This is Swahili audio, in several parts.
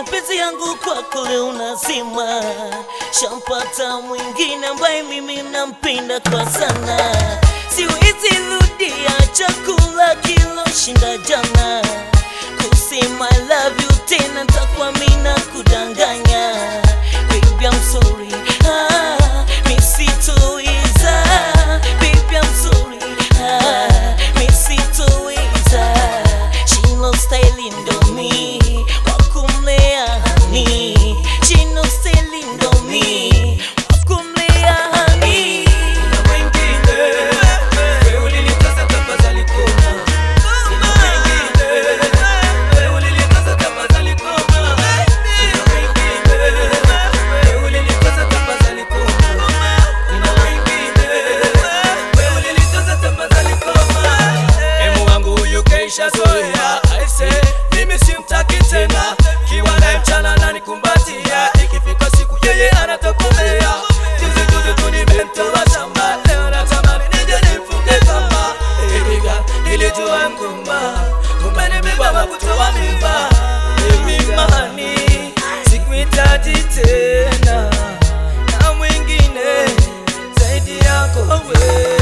mapenzi yangu kwako leo unazima, shampata mwingine ambaye mimi nampenda kwa sana, siwezi rudia chakula kiloshinda jana, kusema I love you tena ntakuwa mina kudanganya, baby I'm sorry, ah, misitoweza, baby I'm sorry, ah, misitoweza, shino style ndo mi wakumlea hani, shino style ndo mi wakumlea hani. Na wengine wewe ulinitesa tafadhali koma. Na wengine wewe ulinitesa tafadhali koma. Na wengine wewe ulinitesa tafadhali koma. Na wengine wewe ulinitesa tafadhali koma. Emu wangu huyu keisha zoea aise, mimi simtaki tena, kiwa naye mchana ananikumbatia, ikifika siku yeye anatokomea. Juzi juzi tu nimemtoa shamba, leo natamani nije nimfunge kamba. Iliga nilijua mgumba, kumbe nimebeba wa kutoa mimba. Mimi mani sikuhitaji tena na mwingine zaidi yako wewe.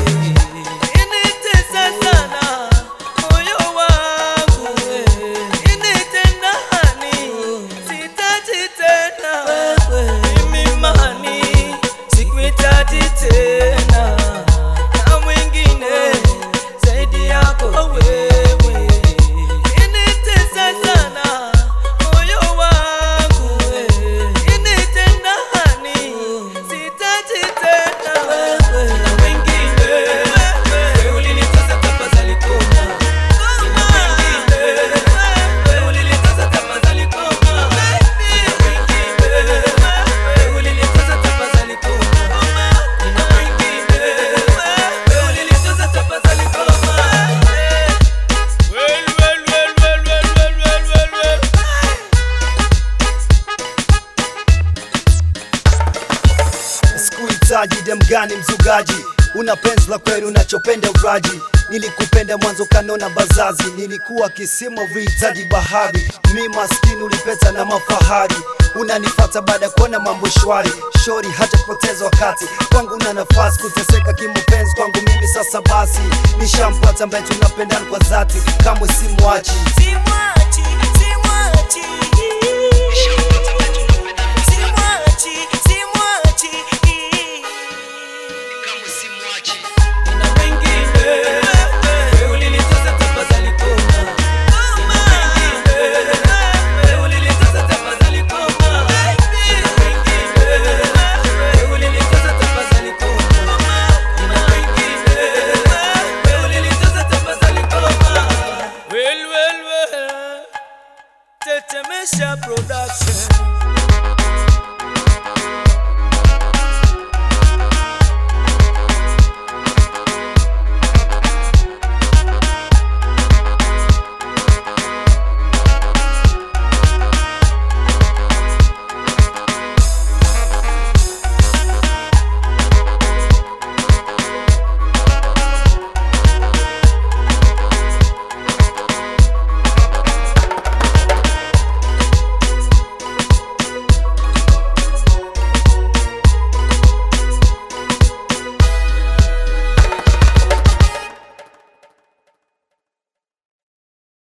Initesa sana moyo wangu, initenda hani, sihitaji tena mimi mani, sikuhitaji tena na mwingine zaidi yako wewe. Initesa sana moyo wangu, initenda hani, sihitaji tena na wengine wewe ulinitesa tafadhali koma. Na wengine wewe ulinitesa tafadhali koma. Na wengine wewe ulinitesa tafadhali koma. Na wengine wewe ulinitesa tafadhali koma. Well, well, well, well, well, well, well, well, well. Sikuhitaji dem gani mzugaji, una penzi la kweli unachopenda uraji. Nilikupenda mwanzo kanona bazazi, nilikuwa kisima vihitaji bahari. Mi maskini ulipeta na mafahari, unanifata baada ya kuona mambo shwari. Shori hata kupoteza wakati kwangu, una nafasi kuteseka kimapenzi kwangu mimi. Sasa basi nishampata ambaye tunapendana kwa dhati, kamwe simwachi. Simwachi, simwachi. Simwachi, simwachi. Na wengine wewe ulinitesa tafadhali koma. Na wengine wewe ulinitesa tafadhali koma. Na wengine wewe ulinitesa tafadhali koma. Na wengine wewe ulinitesa tafadhali koma. Well, well, well. Tetemesha production